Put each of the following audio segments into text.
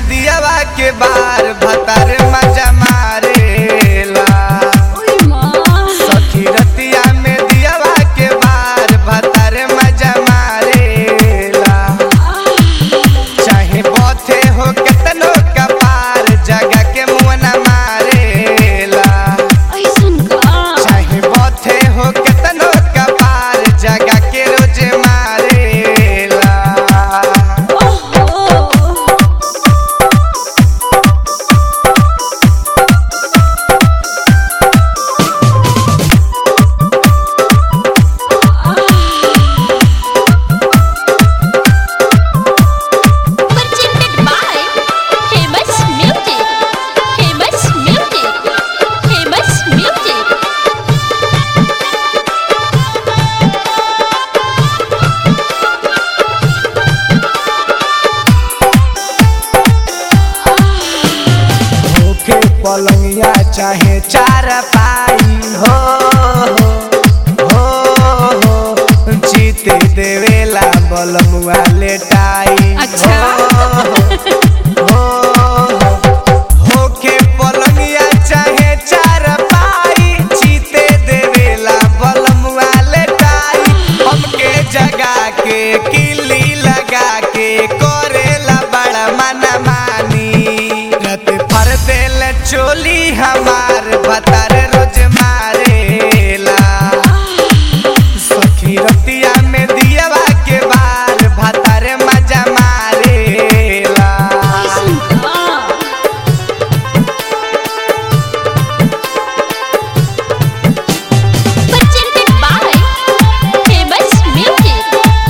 दियावा के बार भतार मजा मारेला ओए माँ सखी रतिया में दियावा के बार भतार मजा मारेला चाहे बथे हो केतनो कपार जगह के मुँह न मारेला ऐसन का चाहे बथे हो केतनो कपार जगह के रोज मारेला ओहो Presented by Famous Music. Famous Music. Famous Music. होके पलंगिया चाहे चार पाई हो हो हो जीते देवेला बलमुआ लेटाई अच्छा। हो, हो, होके पलंगिया चाहे चार पाई जीते देवेला बलमुआ लेटाई हमके जगा के किली लगा के करेला बड़ा मना मानी रत फर देल चोली हमार भतार रोज मारेला सखी रतिया में दियावा के बार भतार मजा मारेला ऐसन का Presented by Famous Music.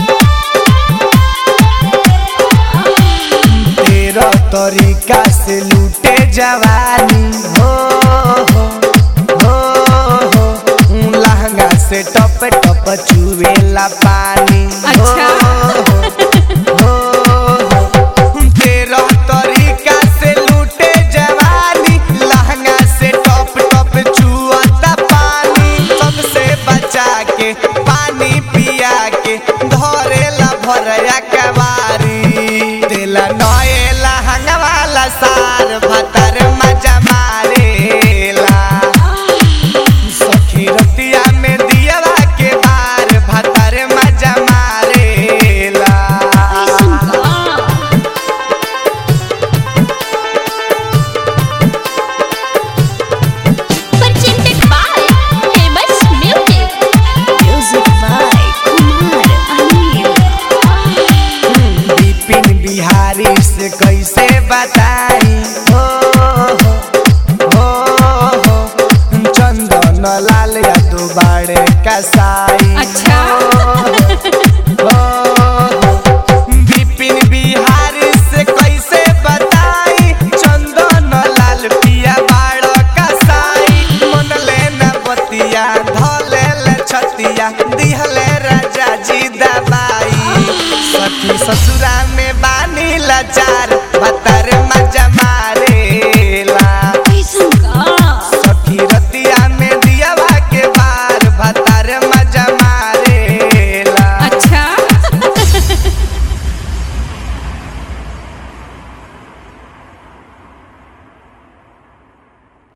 तेरा तरीका से लूटे जवानी हो हो हो हो लहंगा से टप टप चुवेला पानी हो, अच्छा। हो, हो, तेरा तरीका से लूटे जवानी लहंगा से टप टप चुअता पानी सबसे बचा के पानी पिया के धरेला भरया कवारी देला नएला हंगवाला सार भतर मजा मारेला सखी रतिया में दियावा के बार भतर मजा मारेला ऐसन का Presented by Famous Music. Music by Kumar Anil. Bipin Bihari से कैसे बताई हो हो हो चंदन लाल या दुबारे कसाई अच्छा। हो, हो, बिपिन बिहारी से कैसे बताई चंदन लाल पिया बाड़ कसाई मन लेना बतिया धले ले छतिया दिहले राजा जी दबाई सखी ससुरा में बानी लाचार